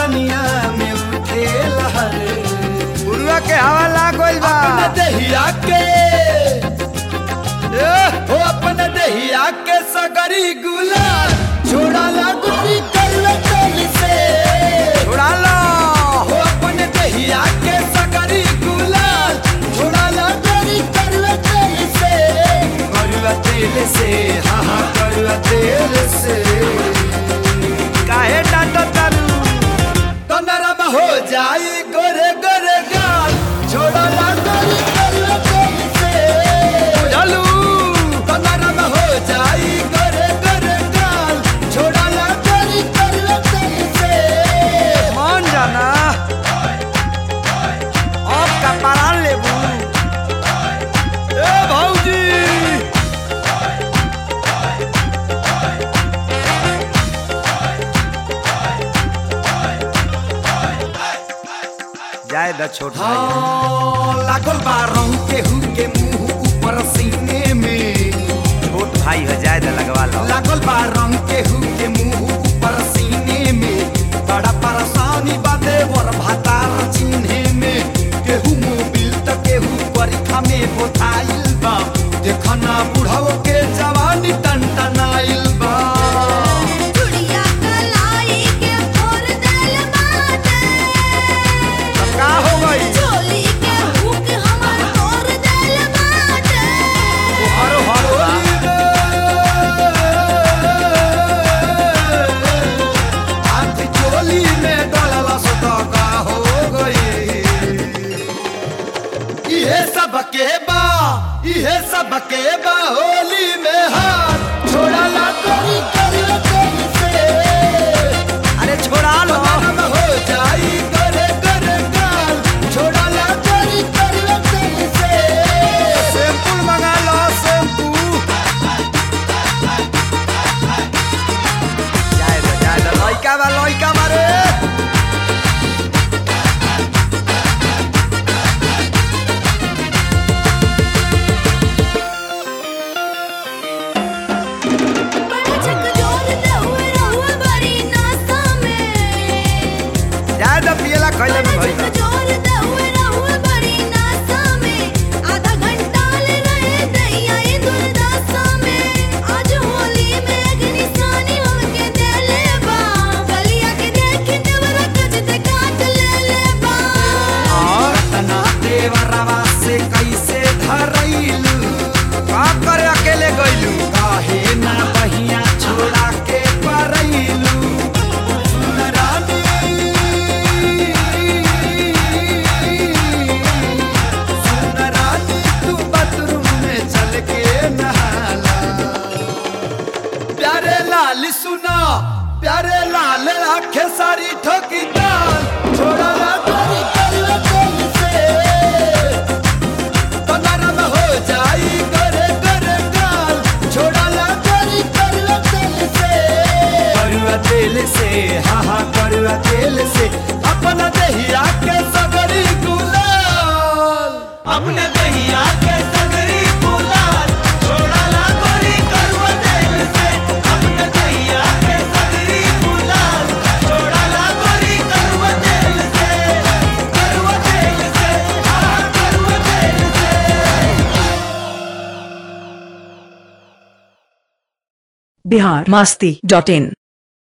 जवनिया में उठे लहर पुरुआ के हवा लागल बा अपने दहिया के ए, हो अपने दहिया के सगरी गुलाल छोड़ा ला गोरी करवे चल से उड़ा लो हो अपने दहिया के सगरी गुलाल छोड़ा ला गोरी करवे चल से करवा तेल से हाँ हाँ करवा तेल से काहे डांटो तारू तो नरम हो जाई गोरे गोरे गाल छोड़ा ला गोरी करवे चल से चलू तो नरम हो जाई गोरे गोरे गाल छोड़ा ला गोरी करवे चल से मान जाना अब का परान लेबू ए भौजी जाए द छोट भाई हाँ, लागल बा रंग के हु के मुंह ऊपर सीने में छोट भाई हो जाए द लगवा लो लागल बा रंग के हु के मुंह ऊपर सीने में बड़ा परेशानी बाते वर भातार चिन्हे में केहू मोबिल त केहू परीक्षा में बोथाइल बा देखना बुढ़ाओ के जवानी टनटनाइल बा चुड़िया कलाई के फोर देल बाटे अब का हो गई चोली के हुक हमर तोड़ देल बाटे हरो हरो हाथ चोली में डलला सदा का हो गई इहे सब के बा इहे सब के बा होली में हाथ छोड़ा ला कोई करियो कोई से अरे छोड़ा लो नरम हो जाई करे करे गाल छोड़ा ला कोई करियो कोई से सैंपल मंगा लो शैम्पू जाए दो जाए दो लइका बा लइका मारे बड़ा छक जोर दे हुए रहुए बड़ी नासा में जाए दो पियला खइले में बड़ा भई छक जोर दे हुए रहुए बड़ी नासा में आधा घंटा ले रहे दैया ये दुर्दशा में आज होली में अग्निशानी होके देले बा गलिया के देख देवरा कच ते काट ले ले बा और तना देवरवा से कैसे धरैलू का करे अकेले गइलू काहे ना बहिया छोड़ा के परैलू सुनरानी सुनरानी तू बाथरूम में चल के नहाला प्यारे लाल सुना प्यारे लाल आंखें सारी ठोकी दाल छोड़ा ना तोरी करवे कोल से तो नरम हो जाई करे करे गाल छोड़ा ला करी करवा तेल से करवा तेल से हाँ हाँ करवा तेल से अपना दहिया के सगरी गुलाल अपने दहिया के सगरी गुलाल छोड़ा ला करी करवा तेल से अपने दहिया के सगरी गुलाल छोड़ा ला करी करवा तेल से करवा तेल से हाँ करवा तेल से बिहार मस्ती डॉट इन